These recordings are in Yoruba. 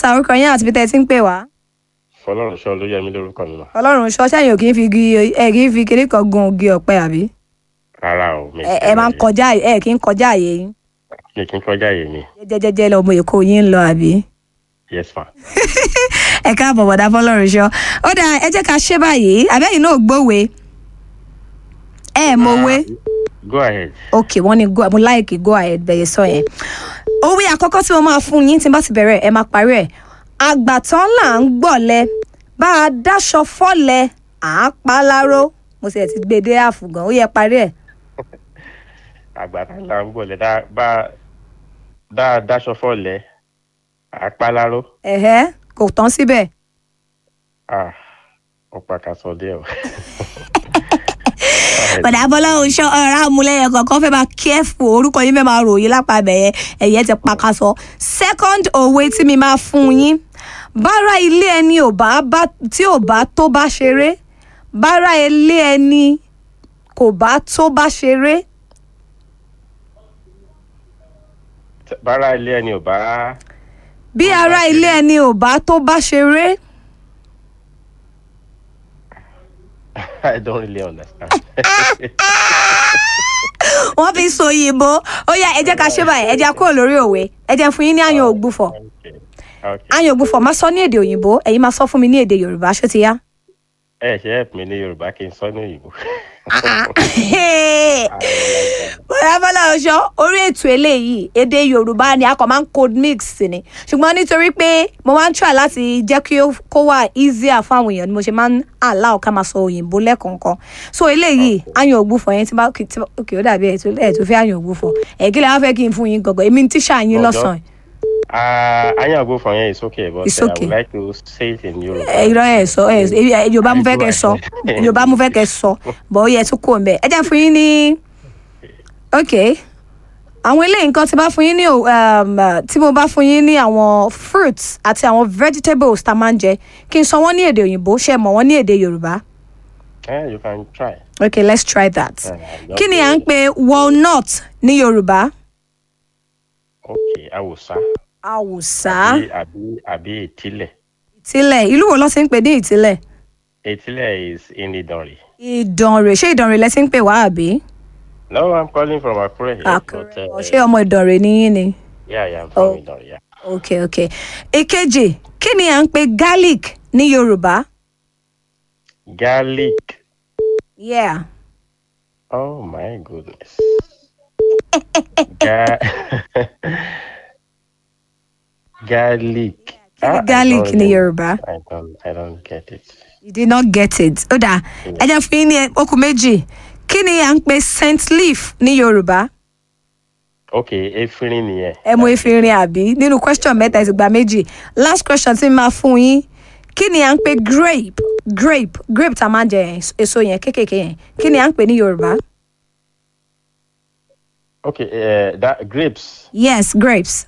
sá orúkọ yín àti bí tẹ́ ẹ ti ń pè wá. fọlọ́run ṣọ́ ló yẹ mí lórúkọ mi mà ọlọ́run ṣọ́ sẹ́yìn ò kì í fi igi ẹ kì í fi kiri kan gun igi ọ̀pẹ àbí. rárá o mi ẹ ẹ máa ń kọjá ẹ kì í kọjá àyè yín. mi kì í kọjá yìí mi jẹjẹjẹjẹ lọmọ èkó yín ń lọ àbí. yes ma ẹ káàbọ̀ bọ̀dá fọlọ́run ṣọ́ ó dáa ẹ jẹ́ ká ṣe báyìí àbẹ́yìn náà gbówe ẹ mọ̀wé. go ahead ok wọ́n ní go mo láìkì go ahead bẹ̀yẹ sọ yẹn. òwe àkọ́kọ́ tí mo máa fún yín tí n bá ti bẹ̀rẹ̀ ẹ máa parí ẹ̀. àgbàtàn là ń gbọ̀lẹ̀ bá a dáṣọ fọ́lẹ̀ à á pa láró mo sì ẹ̀ ti gbé e dé àfùgàn ó yẹ parí ẹ̀. àgbàdo là ń gbọ́lẹ̀ dá bá dá dáṣọ fọ́lẹ̀ àpáláró ẹ̀hẹ́ kò tán síbẹ̀. ah ọ̀pá kan sọ díẹ̀ o. bọ̀dà fọlọ́run ṣọ́ ọ̀rá amúlẹ̀yẹ kọ̀ọ̀kan fẹ́ máa kẹ́fù orúkọ yín fẹ́ máa ròyìn lápá bẹ̀yẹ ẹ̀yẹ ti pakasọ. second òwe tí mi máa fún yín bára ilé ẹni ò bá bá tí ò bá tó bá ṣeré bára ilé ẹni kò bá tó bá ṣeré bára ilé ẹni ò bá bí Tó bá ara ṣeré. ilé ẹni ò bá tó bá ṣeré i don't really understand. wọ́n fi sọ òyìnbó ó yá ẹ jẹ́ ká ṣe báyìí ẹ jẹ́ kúrò lórí òwe ẹ jẹ́ fún yín ní àyàn ògbúfọ̀ okay okay àyàn ògbúfọ̀ máa sọ ní èdè òyìnbó ẹ̀yin máa sọ fún mi ní èdè yorùbá ṣó ti yá. ẹ ṣe help mi ní yorùbá kí n sọ ní òyìnbó. bóyá bọ́lá ọṣọ orí ètò eléyìí èdè yorùbá ni a kàn máa ń code mix ni ṣùgbọ́n nítorí pé mo máa ń try láti jẹ́ kí ó kó wà easier fún àwọn èèyàn ni mo ṣe máa ń allow ká máa sọ òyìnbó lẹ́kọ̀ọ̀kan so eléyìí àyàn ògbúfọ̀ yẹn tí bá kí tí bá- ok ó dàbí ẹ̀ tó ẹ̀ tó fẹ́ àyàn ògbúfọ̀ ẹ̀ kí lè wá fẹ́ kí n fún yín gọ̀gọ̀ èmi ń tíṣà yín Ọjọ́. lọ́sàn-án Uh, anya go for here is okay, but It's uh, I okay. would like to say it in Yoruba. ẹ irọ́ ẹ̀ sọ ẹ̀ ẹ̀ yorùbá mo fẹ́ kẹ́ sọ Right. yorùbá mo fẹ́ kẹ́ sọ bọ̀ ó yẹ tún kó mbẹ́ ẹ jẹ́ fún yín ní ok àwọn eléyìí nǹkan tí bá fún yín ní o- um, uh, tí mo bá fún yín ní àwọn fruits àti àwọn vegetables tá a máa ń jẹ kí n sọ wọ́n ní èdè òyìnbó ṣe mọ̀ wọ́n ní èdè yorùbá Eh, you can try. ok let's try that Uh, kí ni à ń pè walnut ní yorùbá Okay, awùsá. àwùsá Àbí àbí àbí ìtìlẹ̀. ìtìlẹ̀ ìlú wo ló ti ń pè ní ìtìlẹ̀ Ìtìlẹ̀ is in Ìdànrè. ìdànrè ṣé ìdànrè lẹ ti ń pè wá àbí No, I'm calling from Akure here. but, àkùrẹ́ uh, ṣé ọmọ ìdànrè ni yín ni. Yeah, yeah, I'm from Oh. Ìdànrè. Yeah. ok ok èkejì kí ni à ń pè garlic ní yorùbá. Garlic. yeah Oh my goodness. Ga- garlic. kí ni Ah, I garlic don't ní really- yorùbá. I don't, I don't get it. you did not get it. ó dáa ẹ jẹ́ fún yín ní okùn méjì kí ni à ń pè scent leaf ní yorùbá. Okay, efirin nìyẹn. ẹ mú efirin àbí nínú question mẹ́ta ẹ ti gba méjì last question tí mo máa fún yín kí ni à ń pè grape grape grape tá a máa ń jẹ yẹn èso yẹn kéékèèké yẹn kí ni à ń pè ní yorùbá. Okay, uh, that grapes. yes grapes.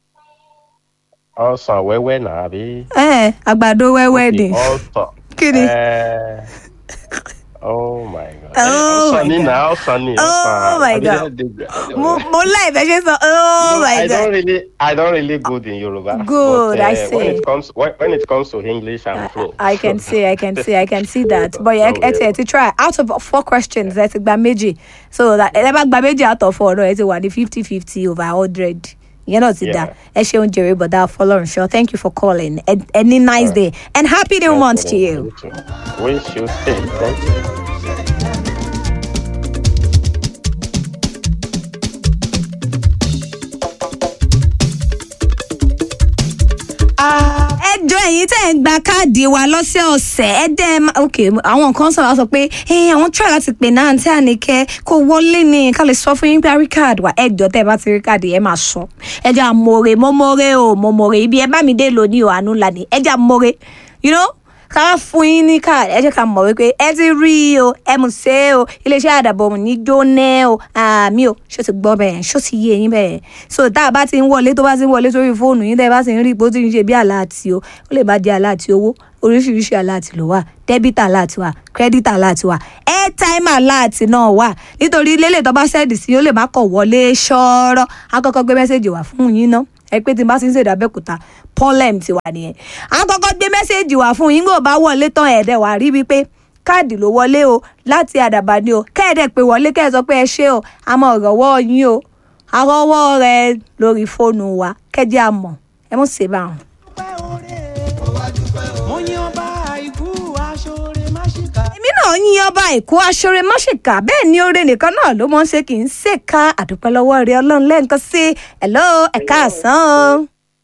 Ọsàn wẹ́wẹ́ náà àbí. ẹ àgbàdo wẹ́wẹ́ ni. Ọsàn. Kí ni? Eh, Oh my God. Oh Ọsàn my ní God. náà ọsàn ní. Oh ọsàn. my Àbí God. I don't- mo mo láì fẹ́ ṣe sọ oh No, my I god. don't really, I don't really good in Yoruba. Good, but, I uh, see. When it comes, when, when it comes to English, I'm pro. I can see, I can see, I can see that. But yeah, ẹ ti ẹ ti try out of four questions ẹ ti gba méjì so that ẹ bá gba méjì out of four náà ẹ ti wà ní fifty fifty over hundred. Ìyẹn náà ti Yeah. dá. Ẹ ṣeun jèrè bọ̀dá Fọlọ́runṣọ́. Thank you for calling. Ẹ ẹ ní nice day and happy new month to you. Wish you stay. Thank you. ẹ jọ ẹ̀yin tẹ́ ẹ ń gba káàdì wa lọ́sẹ̀ọ̀sẹ̀ ẹ dẹ́ ẹ má ok àwọn kan sọ̀rọ̀ sọ pé ẹ àwọn try láti pè náà àǹtí àníkẹ́ kó wọlé ní ká lè sọ fún yín pé a rí káàdì wa ẹ jọ tẹ́ ẹ bá ti rí káàdì ẹ máa sọ ẹ jẹ́ àmọ̀rẹ́ mọ́mọ́rẹ́ o mọ́mọ́rẹ́ ibi ẹ bá mi dé lónìí o àánú lànà ẹ jẹ́ àmọ̀rẹ́ you know ká fún yín ní káàdì ẹ jẹ́ ká mọ̀ wípé ẹ ti rí i o ẹ mú ṣe é o iléeṣẹ́ àdàbọ̀ ní jóná o àmì o ṣó ti gbọ́ bẹ́ẹ̀ ṣó ti yé yín bẹ́ẹ̀ so tá a bá ti ń wọlé tó bá ti ń wọlé sórí fóònù yín tẹ́ ẹ bá ti ń rí ipò tí ń ṣe bí aláàtì o ó lè má jẹ́ aláàtì owó oríṣiríṣi aláàtì ló wà dẹ́bítà aláàtì wà kírẹ́dítà aláàtì wà airtime aláàtì náà wà nítorí lélẹ̀ tó bá sẹ́ẹ̀dì sí ó lè má kọ̀ wọlé ṣọ́ọ́rọ́ á kọ́kọ́ gbé mẹ́sẹ̀gì wá fún yín ná ẹ pé tí n bá ti ń ṣèdá abẹ́òkúta problem tiwa nìyẹn àwọn kọ́kọ́ gbé mẹ́sẹ̀gì wá fún yín gbọ́dọ̀ bá wọlé tán ẹ̀ẹ́dẹ̀ wá rí wípé káàdì ló wọlé o láti àdàbà ni o kẹ́ẹ̀dẹ̀ pé wọlé kẹ́ẹ̀ sọ pé ẹ ṣé o àmọ́ ọ̀rọ̀wọ́ yín o àrọ́wọ́ rẹ lórí fóònù wa kẹ́jẹ́ àmọ̀ ẹ mọ̀ ṣe báwọn. dúpẹ́ oore mo yan ọba àìkú aṣọre má ṣìkà. èmi náà yín ọba èkó aṣọre máṣèkà bẹ́ẹ̀ ni oore nìkan náà ló mọ̀ ń ṣe kì í ṣèkà àdúpẹ́ lọ́wọ́ rẹ ọlọ́run lẹ́ǹkan sí ẹ̀lọ́ ẹ̀ka àsán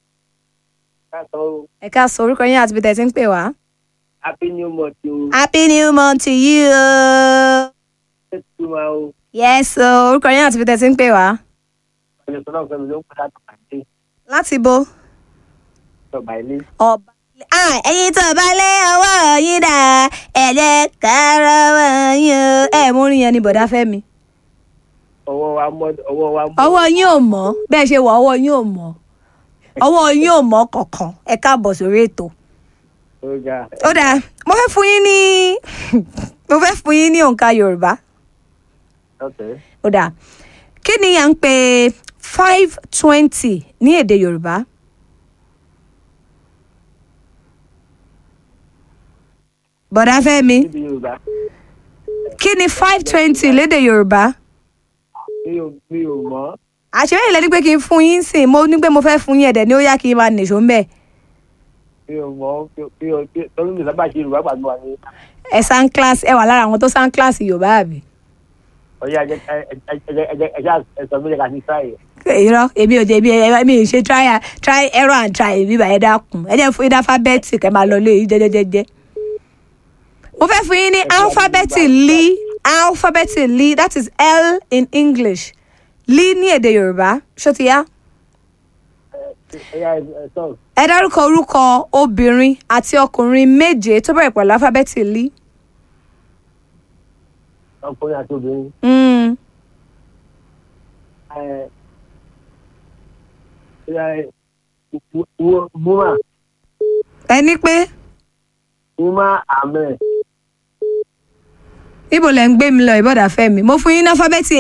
o ẹ̀ka àsán orúkọ yín àti ibi tẹ̀ ti ń pè wá. happy new month o happy new month to you o. ṣètò máa o yes o orúkọ yín àti ibi tẹ̀ ti ń pè wá. ọjọ́ tó náà fẹ́mi ló ń padà tó pàdé láti bo. ọba ilé ọba ah ẹyin tó bá lé ọwọ́ yín dà ẹ jẹ́ ká rọwọ́ yín o. ẹ mú orin yẹn ní bọ̀dá fẹ́mi. ọwọ́ wa mọ́ ọwọ́ wa mọ́ ọwọ́ yín ò mọ́ bẹ́ẹ̀ ṣe wọ ọwọ́ yín ò mọ́ ọwọ́ yín ò mọ́ kankan ẹ káàbọ̀ sórí ètò. ọjà ó dáa mo fẹ́ fún yín ní mo fẹ́ fún yín ní òǹkà yorùbá ọ̀tẹ̀ ó dáa kí ni à ń pè five twenty ní èdè yorùbá bọ̀dá fẹ́mi níbi yorùbá kí ni five twenty lédè yorùbá mi ò mi ò mọ̀ àṣírí ìlẹ̀ ní pé kí n fún yín sìn mo ní pé mo fẹ́ fún yín ẹ̀dẹ̀ ní ó yá kí n máa nìṣó ń bẹ̀ mi ò mọ̀ mi ò tọ́lú mi sábà ṣe yorùbá pàdé wa ní ẹ san class ẹ wà lára àwọn tó san class yorùbá àbí. ọjà ẹjẹ ẹjẹ ẹjẹ ẹjẹ ẹsọ mi lè ka sí sáyẹ irọ́ èmi ò jẹ́ èmi èmi ò ṣe try and- try error and try èmi bàyẹ̀ dákun ẹ jẹ́ fún yín ní alphabeti kẹ́ máa lọ lé yín jẹ́jẹ́jẹ́jẹ́. mo fẹ́ fún yín ní alphabeti li alphabeti li that is L in English li ní èdè Yorùbá ṣó ti yá. ẹyà ẹsọ ẹ dárúkọ orúkọ obìnrin àti ọkùnrin méje tó bẹ̀rẹ̀ pẹ̀lú alphabeti li. ọkùnrin àti obìnrin Mm. ẹ ẹ búmà ẹni pé búmà àmẹ ibo lẹ ń gbé mi lọ ìbọ̀dà fẹ́ mi mo fún yín ní alphabeti